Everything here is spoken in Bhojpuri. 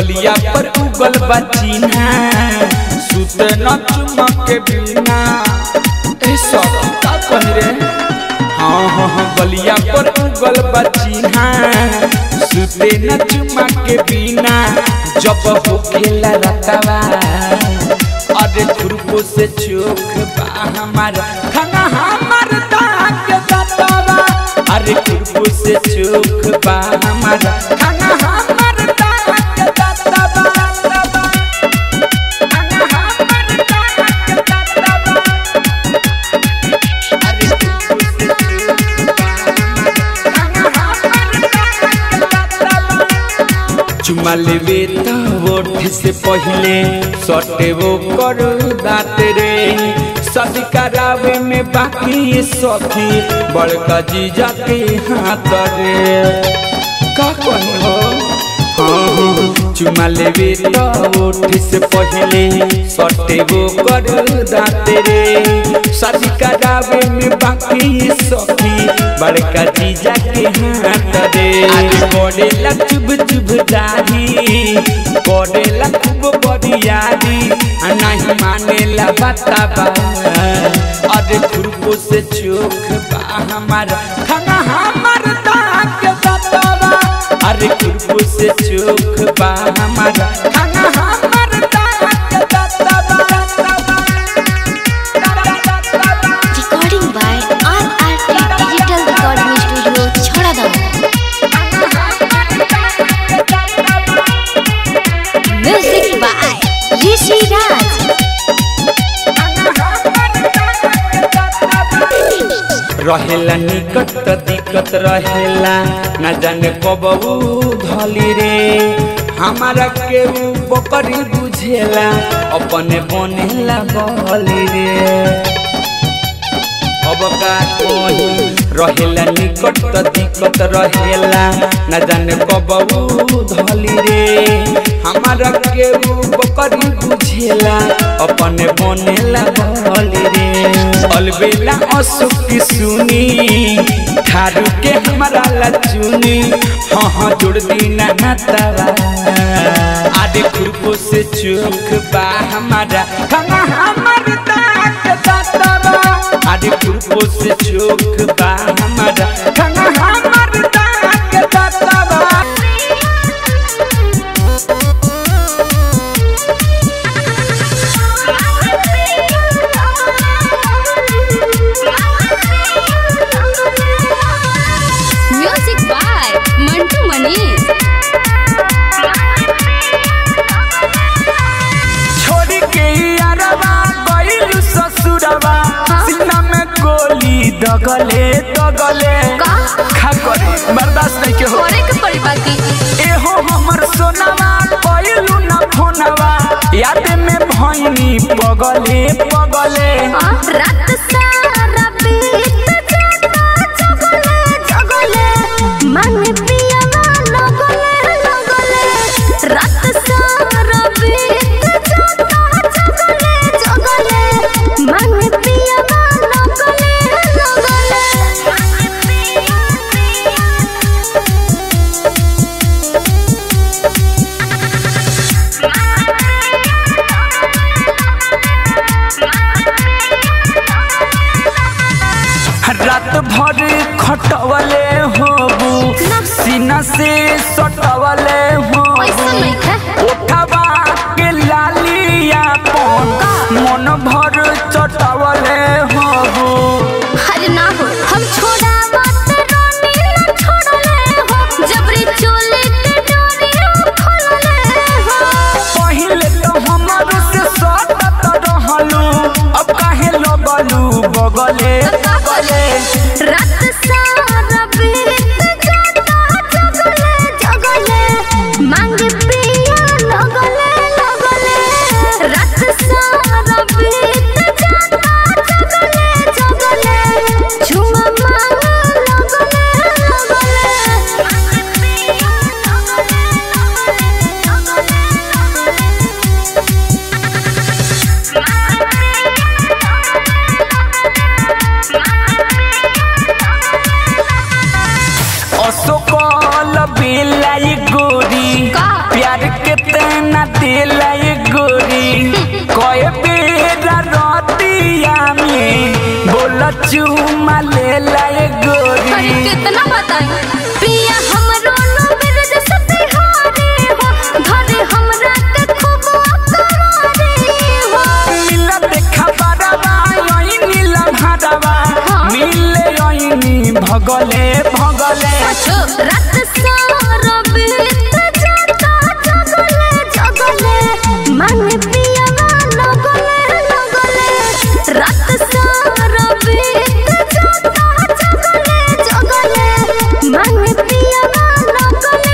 गलिया पर उगल बा चिन्हा सुत न चुमक के बिना ए सब का कही रे हाँ हाँ हाँ गलिया पर उगल बा चिन्हा सुते न चुमक के बिना जब हो खेला रतवा अरे खुरपो से चोख बा हमारा खाना हमार दाग बतावा अरे खुरपो से चोख बा हमारा खाना हमार दाग बतावा खाना हमार दाग बतावा अरे खुरपो से चोख बा हमारा खाना हमार दाग बतावा चुमा लेवे त ओठ से पहले सटे वो कर दात रे शादी करावे में बाकी सखी बड़का जीजा के हाथ रे का कही हो हाँ, हाँ, चुमा लेवे त ओठ से पहले सटे वो कर दात रे शादी करावे में बाकी सखी बड़का जीजा के हाथ रे पड़ेला चुभ चुभ दाही पड़ेला खूब बरियारी आ नहीं मानेला बताबा अरे खुरपो से चोख बा हमारा खाना हमार दाग बताबा अरे खुरपो से चोख बा हमारा खाना हमार दाग बताबा Recording by RRT Digital Recording Studio, Chhoradam. Music by Rishi Raj. रहेला निकट त दिक्कत रहेला न जाने कबू धली रे हमारा केहू बकरी बुझेला अपने बनेला बली रे अब का कही रहेला निकट त दिक्कत रहेला न जाने कबू धली रे हमारा केहू बकरी बुझेला अपने बनेला बली रे अलबेला अशोक की सुनी थारू के हमारा ला चुनी हाँ हाँ जोड़ दीना नातावा आदे खुरपो से चोख बा हमारा खाना हमार दाग दातावा आदे खुरपो से चोख बा हमारा खाना हमार दाग दातावा Music by Mantu Manish. छोड़ के यारवा गइल ससुरवा सीना में गोली दगले दगले का? खा करे बर्दाश्त नहीं के हो करे के पड़ी बाकी एहो हमर सोनावा कइलू ना फोनवा याद में भइनी पगले पगले रात सारा बीत जाता जगले जगले मन पियावा लगले लगले रात सारा बीत जाता जगले जगले मन पियावा लगले लगले रात भर खटवले होबू सीना से सटवले ऐसा होबू नहीं है उठवा के लालिया पन मन भर चटवले होबू हर ना हो हम छोड़ा बात रोनी ना छोड़ले हो जबरी चोले के डोरी हम खोलले हो पहिले तो हमर से सटत रहलू अब काहे लगलू बगले बगले रात सारा बीत जाता जगले जगले मांग पिया लगले लगले रात सारा बीत जाता जगले जगले झुमा मांग लगले लगले मांग पिया अशोकल बेलाई गोरी का ले लाए गोरी कए बेरा रतिया में बोला चुमा ले लाए अरे गोरी कितना